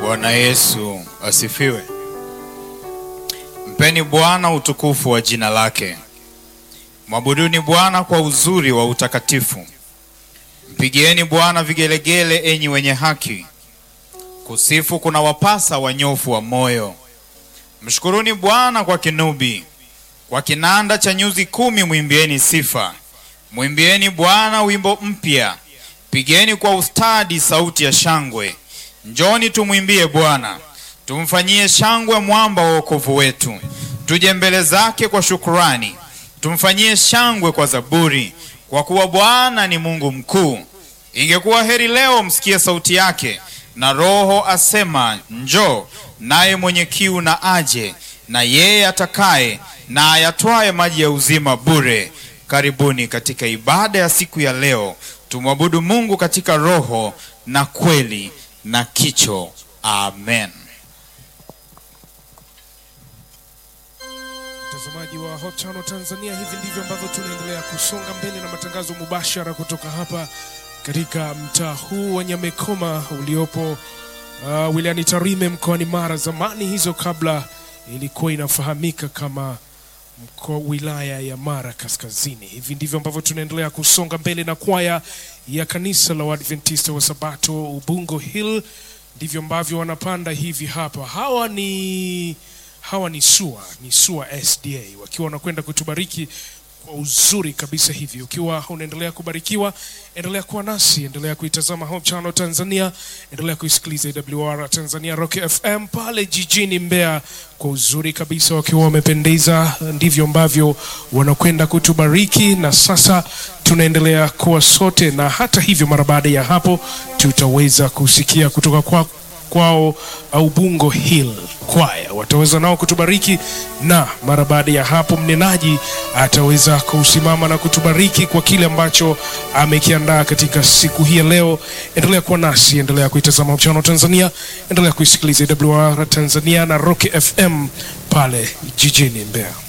Bwana Yesu asifiwe. Mpeni Bwana utukufu wa jina lake. Mwabuduni Bwana kwa uzuri wa utakatifu. Mpigieni Bwana vigelegele, enyi wenye haki. Kusifu kuna wapasa wanyofu wa moyo. Mshukuruni Bwana kwa kinubi, kwa kinanda cha nyuzi kumi mwimbieni sifa. Mwimbieni Bwana wimbo mpya, pigeni kwa ustadi sauti ya shangwe. Njoni tumwimbie Bwana, tumfanyie shangwe mwamba wa wokovu wetu. Tuje mbele zake kwa shukurani, tumfanyie shangwe kwa zaburi, kwa kuwa Bwana ni Mungu mkuu. Ingekuwa heri leo msikie sauti yake, na Roho asema njoo, naye mwenye kiu na aje, na yeye atakaye na ayatwaye maji ya uzima bure. Karibuni katika ibada ya siku ya leo, tumwabudu Mungu katika roho na kweli na kicho. Amen. Mtazamaji wa Hope Channel Tanzania, hivi ndivyo ambavyo tunaendelea kusonga mbele na matangazo mubashara kutoka hapa katika mtaa huu wa Nyamekoma uliopo uh, wilayani Tarime mkoani Mara. Zamani hizo kabla ilikuwa inafahamika kama mkoa wilaya ya Mara Kaskazini. Hivi ndivyo ambavyo tunaendelea kusonga mbele na kwaya ya kanisa la Waadventista wa Sabato Ubungo Hill, ndivyo ambavyo wanapanda hivi hapa. Hawa ni hawa ni SUA, ni SUA SDA wakiwa wanakwenda kutubariki kwa uzuri kabisa hivi. Ukiwa unaendelea kubarikiwa, endelea kuwa nasi, endelea kuitazama Hope Channel Tanzania, endelea kuisikiliza AWR Tanzania Rock FM pale jijini Mbeya kwa uzuri kabisa, wakiwa wamependeza. Ndivyo ambavyo wanakwenda kutubariki, na sasa tunaendelea kuwa sote, na hata hivyo, mara baada ya hapo tutaweza kusikia kutoka kwa kwao Ubungo Hill kwaya wataweza nao kutubariki, na mara baada ya hapo mnenaji ataweza kusimama na kutubariki kwa kile ambacho amekiandaa katika siku hii ya leo. Endelea kuwa nasi, endelea kuitazama Hope Channel Tanzania, endelea kuisikiliza AWR Tanzania na Rock FM pale jijini Mbeya.